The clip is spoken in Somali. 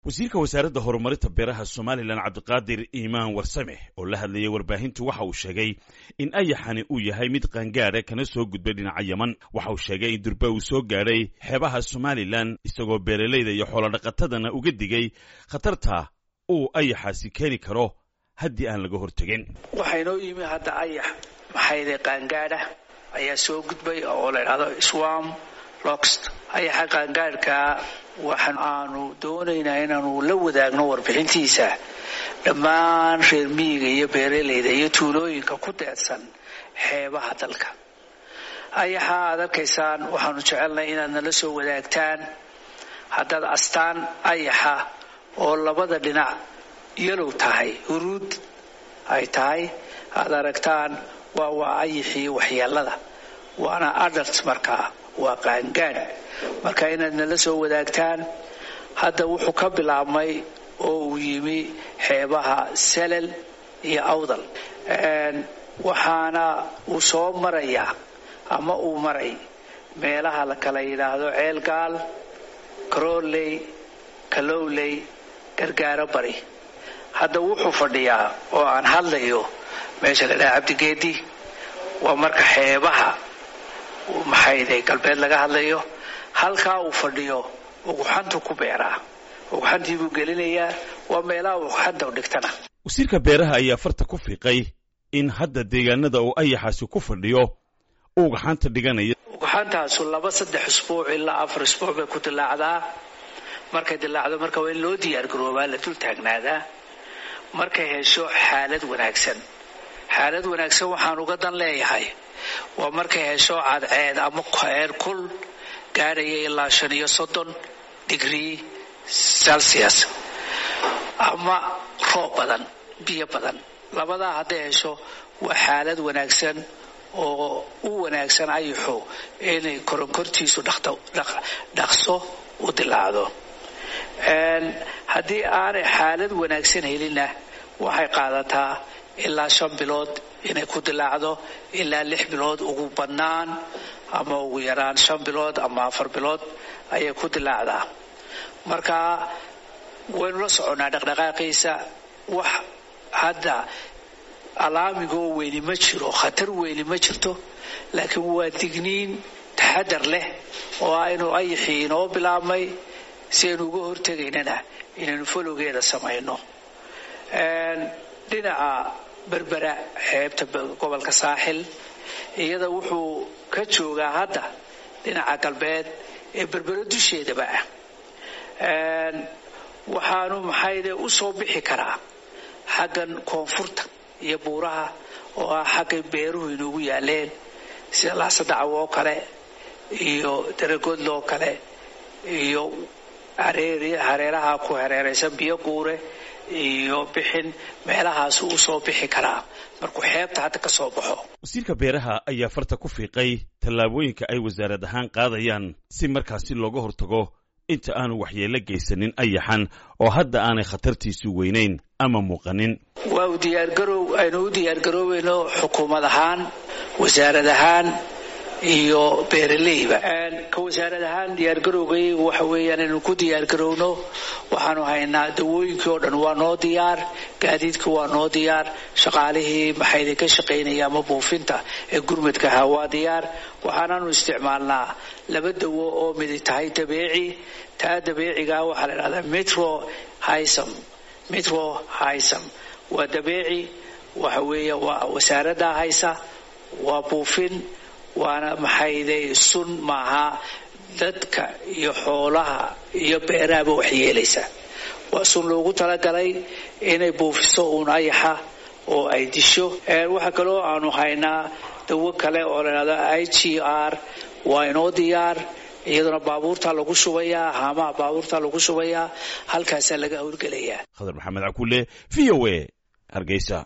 wasiirka wasaaradda horumarinta beeraha somalilan cabdiqaadir iimaan warsame oo la hadlayay warbaahintu waxa uu sheegay in ayaxani uu yahay mid qaangaadha kana soo gudbay dhinaca yaman waxa uu sheegay in durba uu soo gaadhay xeebaha somalilan isagoo beeralayda iyo xoolodhaqatadana uga digay khatarta uu ayaxaasi keeni karo haddii aan laga hortegin waxaynoo yimi hadda ayax maxayde qaangaadha ayaa soo gudbay oo la idhahdo swam loxt ayaxa qaangaadhkaa waxaan aanu doonaynaa inaanu la wadaagno warbixintiisa dhammaan reer miyiga iyo beeralayda iyo tuulooyinka ku deedsan xeebaha dalka ayaxa aad arkaysaan waxaanu jecelnay inaad nala soo wadaagtaan haddaad astaan ayaxa oo labada dhinac yalow tahay huruud ay tahay aad aragtaan waa waa ayaxii waxyeelada waana adalt markaa waa qaangaadh marka inaad nala soo wadaagtaan hadda wuxuu ka bilaabmay oo uu yimi xeebaha selal iyo awdal waxaana uu soo marayaa ama uu maray meelaha la kala yidhaahdo ceelgaal karooley kalowley gargaaro bari hadda wuxuu fadhiyaa oo aan hadlayo meesha la dhaha cabdigeedi waa marka xeebaha maxayde galbeed laga hadlayo halkaa uu fadhiyo uguxantu ku beeraa uguxantii buu gelinayaa waa meelaha uguxanta u dhigtana wasiirka beeraha ayaa farta ku fiiqay in hadda deegaanada uu ayaxaasi ku fadhiyo uu ugaxanta dhiganaya uguxantaasu laba saddex isbuuc ilaa afar isbuuc bay ku dilaacdaa markay dilaacdo marka waa in loo diyaargaroobaa la dul taagnaadaa markay hesho xaalad wanaagsan xaalad wanaagsan waxaan uga dan leeyahay waa markay hesho cadceed ama heer kul gaadhaya ilaa shan iyo soddon digrii celsius ama roob badan biyo badan labadaa hadday hesho waa xaalad wanaagsan oo u wanaagsan ayaxu inay koronkortiisu dhaqso u dilaacdo haddii aanay xaalad wanaagsan helinna waxay qaadataa ilaa shan bilood inay ku dilaacdo ilaa lix bilood ugu badnaan ama ugu yaraan shan bilood ama afar bilood ayay ku dilaacdaa marka waynu la soconnaa dhaqdhaqaaqiisa wax hadda alaamigoo weyni ma jiro khatar weyni ma jirto laakiin waa digniin taxadar leh oo aynu ayaxii inoo bilaabmay si aynu uga hortegaynana inaynu folowgeeda samayno dhinaca berbera xeebta gobolka saaxil iyada wuxuu ka joogaa hadda dhinaca galbeed ee berbero dusheedaba ah waxaanu maxayde u soo bixi karaa xaggan koonfurta iyo buuraha oo ah xaggay beeruhu inugu yaaleen sida laasadacaw oo kale iyo daragodlo oo kale iyo hareeraha ku hareeraysan biyo guure iyo bixin meelahaas uu soo bixi karaa markuu xeebta hadda ka soo baxo wasiirka beeraha ayaa farta ku fiiqay tallaabooyinka ay wasaarad ahaan qaadayaan si markaasi looga hortago inta aanu waxyeello geysanin ayaxan oo hadda aanay khatartiisu weynayn ama muuqanin waa u diyaargarow aynu u diyaargaroobayno xukuumad ahaan wasaarad ahaan iyo beeraleyba ka wasaarad ahaan diyaargarowgaygu waxa weeyaan inaynu ku diyaargarowno waxaanu haynaa dawooyinkii oo dhan waa noo diyaar gaadiidkii waa noo diyaar shaqaalihii maxayda ka shaqaynaya ama buufinta ee gurmadka ahaa waa diyaar waxaanaanu isticmaalnaa laba dawo oo midi tahay dabeeci taa dabeecigaa waxaa la dhahdaa metro hisam metro hisam waa dabeeci waxa weeye waa wasaaraddaa haysa waa buufin waana maxayday sun maaha dadka iyo xoolaha iyo beerahaba wax yeelaysa waa sun loogu talagalay inay buufiso uun ayaxa oo ay disho waxaa kaloo aanu haynaa dawo kale oo la dhahdo i g r waa inoo diyaar iyaduna baabuurtaa lagu shubayaa haamaha baabuurtaa lagu shubayaa halkaasaa laga howlgelayaa khadar maxamed cakuule v o a hargeysa